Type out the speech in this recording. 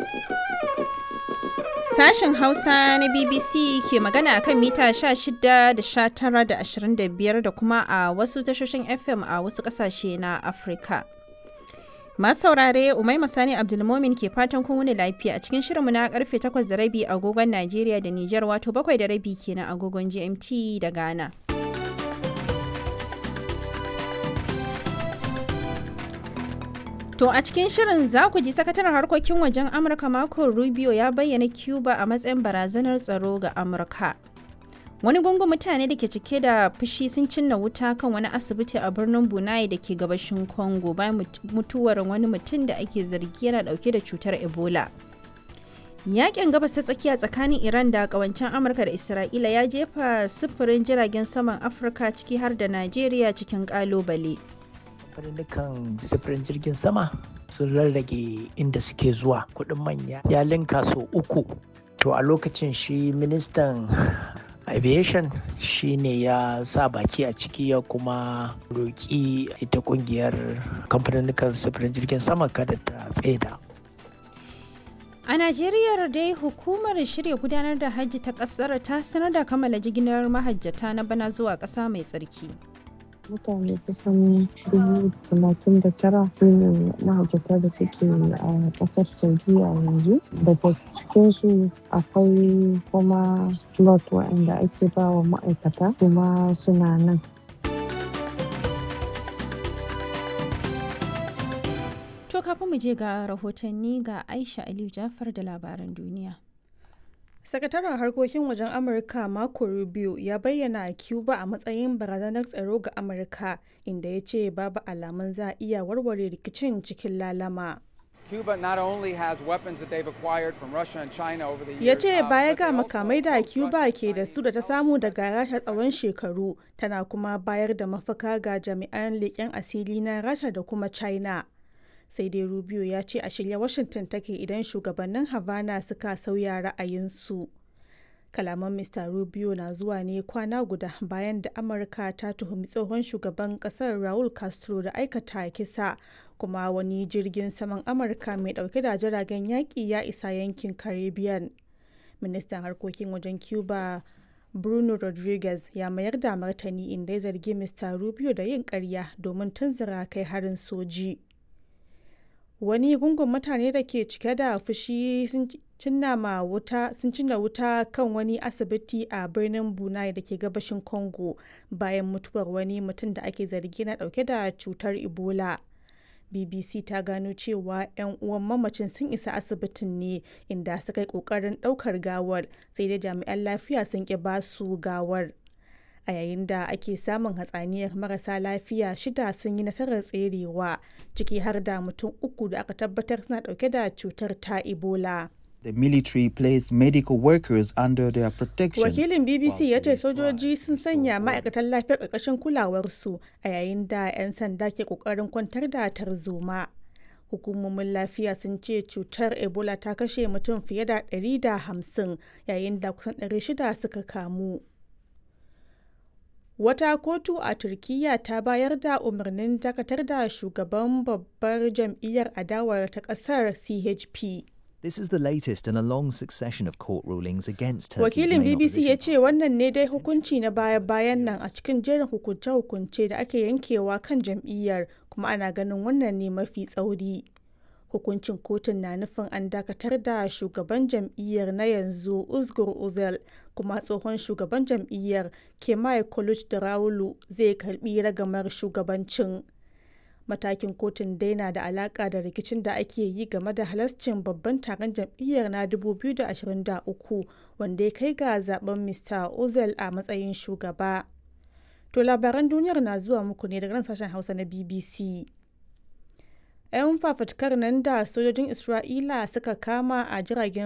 Sashen Hausa na BBC ke magana akan mita 16 da 19 da 25 da kuma a wasu tashoshin FM a wasu ƙasashe na Afirka. Masu saurare Umaima Sani Abdulmomin ke fatan kun wuni lafiya a cikin shirinmu na karfe 8 da rabi agogon Najeriya da Nijar wato 7 da rabi kenan agogon GMT da Ghana. To a cikin shirin za ku ji sakataren harkokin wajen Amurka Marco Rubio ya bayyana Cuba a matsayin barazanar tsaro ga Amurka. Wani gungun mutane da ke cike da fushi sun cinna wuta kan wani asibiti a birnin Bunai da ke gabashin Congo bayan mutuwar wani mutum da ake zargi yana dauke da cutar Ebola. Yakin gabas ta tsakiya tsakanin Iran da kawancen Amurka da Isra'ila ya jefa sufurin jiragen saman Afirka ciki har da Najeriya cikin kalubale. kamfanin sifirin jirgin sama sun rarrage inda suke zuwa kudin manya ya linka sau uku to a lokacin shi ministan aviation shi ne ya sa baki a ciki ya kuma roƙi ita kungiyar kamfanin sifirin jirgin sama kada ta tsaida A Najeriya dai hukumar shirya gudanar da hajji ta kasar ta sanar da kammala jigilar mahajjata na bana zuwa ƙasa mai tsarki. mutane kusan dubu talatin da tara ne mahajjata da suke a kasar saudiya yanzu daga cikinsu akwai kuma lot waɗanda ake ba wa ma'aikata kuma suna nan To kafin mu je ga rahotanni ga Aisha Aliyu Jafar da labaran duniya. Sakataren harkokin wajen Amurka Marco Rubio ya bayyana Cuba a matsayin barazanar tsaro ga Amurka inda ya ce babu alamun za a iya warware rikicin cikin lalama. Cuba not only has weapons that they've acquired from Russia and China over the years. Ya ce uh, baya but ga they also makamai da approach Cuba Russia, ke da Chinese, su da ta and samu also daga Rasha tsawon shekaru tana kuma bayar da mafaka ga jami'an leƙen asiri na Rasha da kuma China. Sai dai Rubio ya ce a shirye Washington take idan shugabannin Havana suka sauya ra'ayinsu. Kalaman Mr. Rubio na zuwa ne kwana guda bayan da Amurka ta tuhumi tsohon shugaban kasar Raul Castro da aikata kisa kuma wani jirgin saman Amurka mai dauke da jiragen yaƙi ya isa yankin Caribbean. Ministan harkokin wajen Cuba Bruno Rodriguez ya mayar da martani inda ya zargi Mr. Rubio da yin ƙarya domin tunzura kai harin soji. wani gungun mutane da ke cike da fushi sun cinna ma wuta sun cinna wuta kan wani asibiti a birnin bunai da ke gabashin congo bayan mutuwar wani mutum da ake zargi na dauke da cutar ebola bbc ta gano cewa 'yan uwan mamacin sun isa asibitin ne inda suka yi kokarin daukar gawar sai dai jami'an lafiya sun ki basu gawar a yayin da ake samun hatsaniyar marasa lafiya shida sun yi nasarar tserewa ciki har da mutum uku da aka tabbatar suna dauke da cutar ta ebola The military placed medical workers under their protection. wakilin bbc while ya ce police sojoji tried sun to sanya restore order. ma'aikatan lafiyar ƙarƙashin kulawarsu a yayin da 'yan sanda ke ƙoƙarin kwantar da tarzoma hukumomin lafiya sun ce cutar ebola ta kashe mutum fiye da 150 yayin da kusan 600 suka kamu Wata kotu a Turkiyya ta bayar da umarnin dakatar da shugaban babbar jam'iyyar adawar ta ƙasar CHP. This is the latest in a long succession of court rulings against Turkey's Wakilin main BBC ya opposition ce party. wannan ne dai hukunci na baya-bayan nan a cikin jerin hukunce-hukunce da ake yankewa kan jam'iyyar kuma ana ganin wannan ne mafi tsauri. Hukuncin kotun na nufin an dakatar da shugaban jam'iyyar na yanzu Uzgur Uzel kuma tsohon shugaban jam'iyyar Kemal Kılıçdaroğlu zai karbi ragamar shugabancin. Matakin kotun dai na da alaka da rikicin da ake yi game da halascin babban taron jam'iyyar na 2023 wanda ya kai ga zaben Mr. Ozel a matsayin shugaba. To labaran duniyar na zuwa muku ne daga nan sashen Hausa na BBC. 'Yan fafutukar nan da sojojin Isra'ila suka kama a jiragen